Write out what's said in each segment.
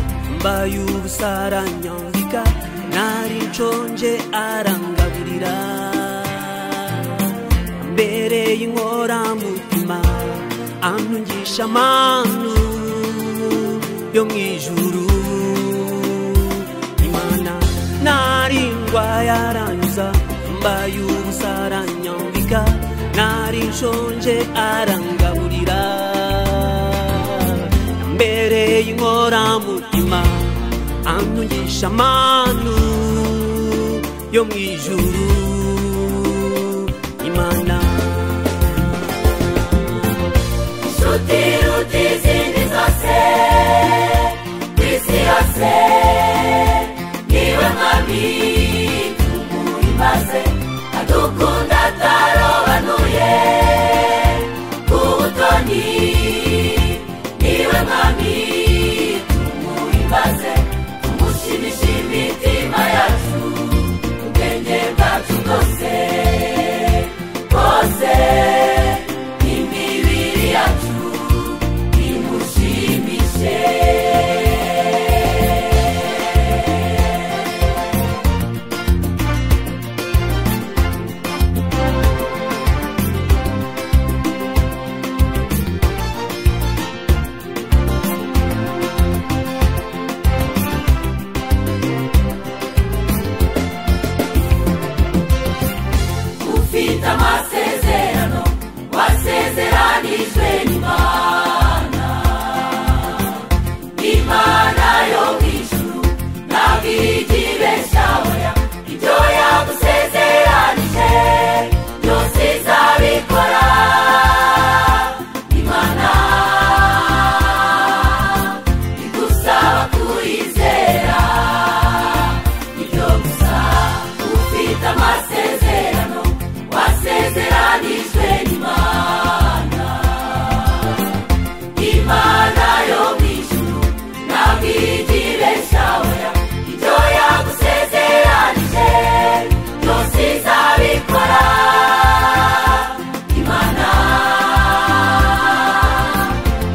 y'umurwayi ubusaranyambika nari nshonje arangaburira ambereye inkoramutima antungisha amanu yo mu ijuru imana nari ndwaye arangiza mbaye ubusa aranyambika nari nshonje arangaburira ambereye inkoramutima antungisha amanu yo mu ijuru imana Sutiro dizini zose ku isi yose niwe mwami tumuri maze adukunda atarobanuye ubutoni niwe mwami tumuri maze tumushimishe imitima yacu ubwenge bwacu bwose bwose imibiri yacu imushimishe ufite amasezerano wasezeranijwe n'imana imana yo mu ijuru ntabwo ijya ibeshyaboya ibyo yagusezeranije byose izabikora imana igusaba kuyizera ibyo gusa ufite amasezerano wasezeranijwe n'imana imana yo mu ijuru ntabwo ijya ibeshyaboya ibyo yagusezeranije byose izabikora imana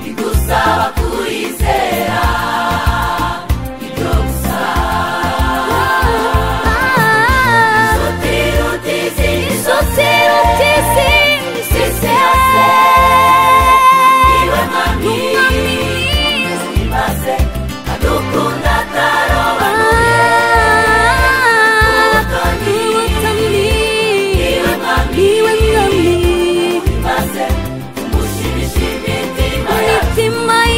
igusaba kuyizera ibyo gusa Sotero dizini zose zisese niwe mwami maze adukunda atarobanuye ubutoni niwe mwami maze umushimisha imitima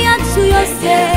yacu yose